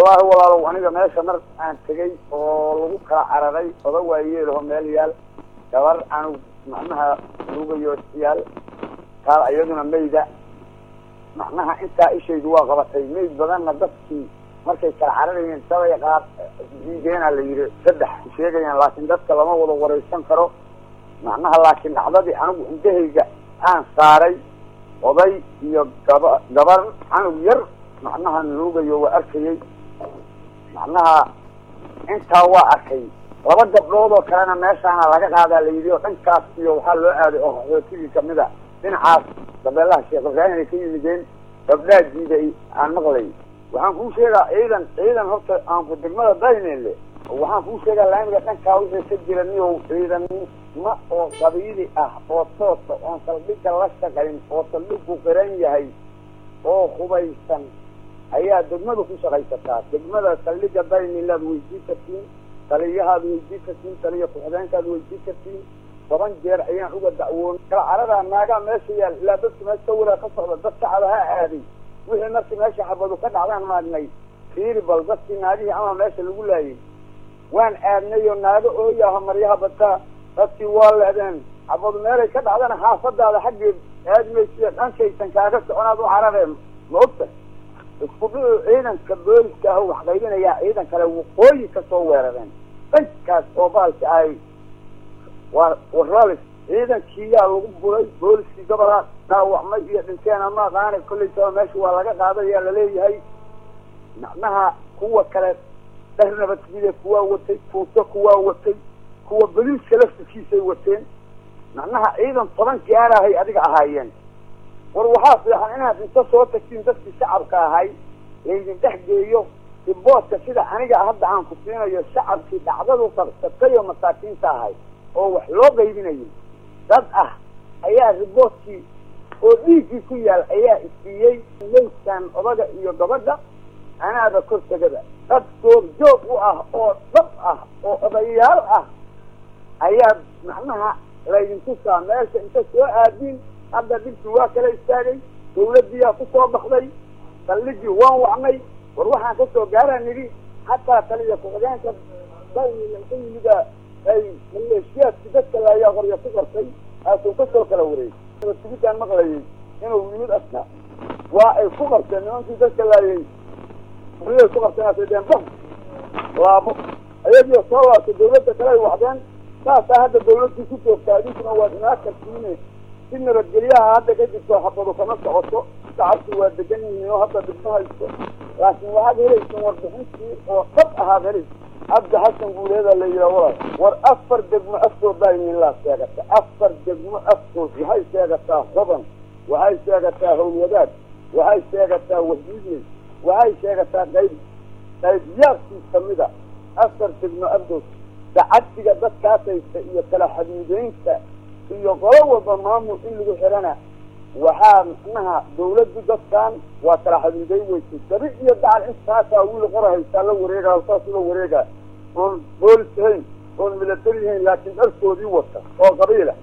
wallaahi walaalow aniga meesha mar aan tegey oo lagu kala cararay oda waayeelaho meel yaal gabar anug macnaha lugayo yaal kaal iyaduna mayda macnaha intaa ishaydu waa qabatay mayd badanna dadkii markay kala cararayeen sabay qaar diideena la yidhi saddex sheegayaan laakiin dadka lama wada waraysan karo macnaha laakiin dhacdadii anigu indahayga aan saaray oday iyo gaba gabar canug yar macnaha nuugayo waa arkayey macnaha intaa waa arkay laba gabdhood oo kalena meeshaana laga qaadaa la yidhi oo dhankaas iyo waxaa loo aaday oo qaxootigii kamida dhinacaas dabeelaha sheekh ibraahim ay ka yimideen gabdhaa diiday aan maqlay waxaan kuu sheegaa ciidan ciidan horta aanku degmada daynele waxaan kuu sheegaa laamiga dhankaa wixii ka jira niyow ciidanma oo qabiili ah oo toosa oon saldhigga la shaqayn oo saldhigku qiran yahay oo hubaysan ayaa degmada ku shaqaysataa degmada saldhigga daynilaad weydii kartiin taliyahaad weydii kartiin taliya ku-xigeenkaad weydii kartiin toban jeer ayaan uga dacwoon kala caradaa naagaa meesha yaal ilaa dadka meesha sawira ka socda dad shacaba ha aaday wixii markii meesha xabadu ka dhacdaan maagnay fiiri bal dadkii naagihii ama meesha lagu laayay waan aadnay oo naago ooyaha maryaha bataa dadkii waa leedeen xabadu meelay ka dhacdana xaafadaada xaggeed aadmaysiya dhankaysan kaaga soconaad u carareen ma ogta isku dhici ciidanka booliska ah wax qaybinayaa ciidan kale waqooyi kasoo weerareen dhankaas oo baalka ahay waa waralis ciidankiiyaa lagu buray booliskii gobolaa dhaawacmay iyo dhinteena ma aqaana kollaytaba meesha waa laga qaadayaa laleeyahay macnaha kuwa kale dhar nabadgide kuwaa watay tuuto kuwaa watay kuwa boliiska laftirkiisay wateen macnaha ciidan toban gaarahay adiga ahaayeen war waxaa fiican inaad inta soo tagtiin dadkii shacabka ahay laydin dhex geeyo riboodka sida aniga hadda aan ku siinayo shacabkii dhacdadu qabsatay oo masaakiinta ahay oo wax loo qaybinayay dad ah ayaa riboodkii oo dhiiggii ku yaal ayaa isiiyey mayskan odaga iyo gabadha anaaba kor tegada dad goobjoog u ah oo dab ah oo odayaal ah ayaa macnaha laydintusaa meesha inta soo aadiin hadda dhibkii waa kala istaagay dawladdiiyaa kusoo baxday saldhigii waan wacnay war waxaan kasoo gaaraan nidhi hataa taliya ku-xigeenka daynila ka yimida ay maleeshiyaadkii dadka laayaa qorya ku qortay aasuu kasoo kala wareegay tigidaan maqlayay inuu yimid aska waa ay ku qarteen nimankii dadka laayay qoryaay ku qarteen aasay deen bam laabo ayagiio soo laabtay dawladda kale ay wacdeen saasaa hadda dawladdii ku joogtaa idinkuna waad inaa kartiine si nabadgelyaha hadda ka jirto xabadu kama socoto shacabku waa degan yihiin oo hadda dhibma haysto laakiin waxaad helaysan warbixintii oo dhab ahaad helaysa cabdi xasan guuleeda la yidhaha walaal war afar degmo afkood daynilaa sheegata afar degmo afkood waxay sheegataa hodan waxay sheegataa howlwadaad waxay sheegataa wahiidley waxay sheegataa qayb qaybyaadkii kamida afar degmo afdood dacadsiga dadkaas haysta iyo kala xadiideynta iyo qolo walba maamul in lagu xirana waxaa macnaha dawladdu dadkan waa kala xadiiday weysay dabi iyo dacal intaasaa wiil qora haystaa la wareegaa saas ula wareegaa oon boolis ahayn oon milatari ahayn laakiin dharkoodii wata oo qabiila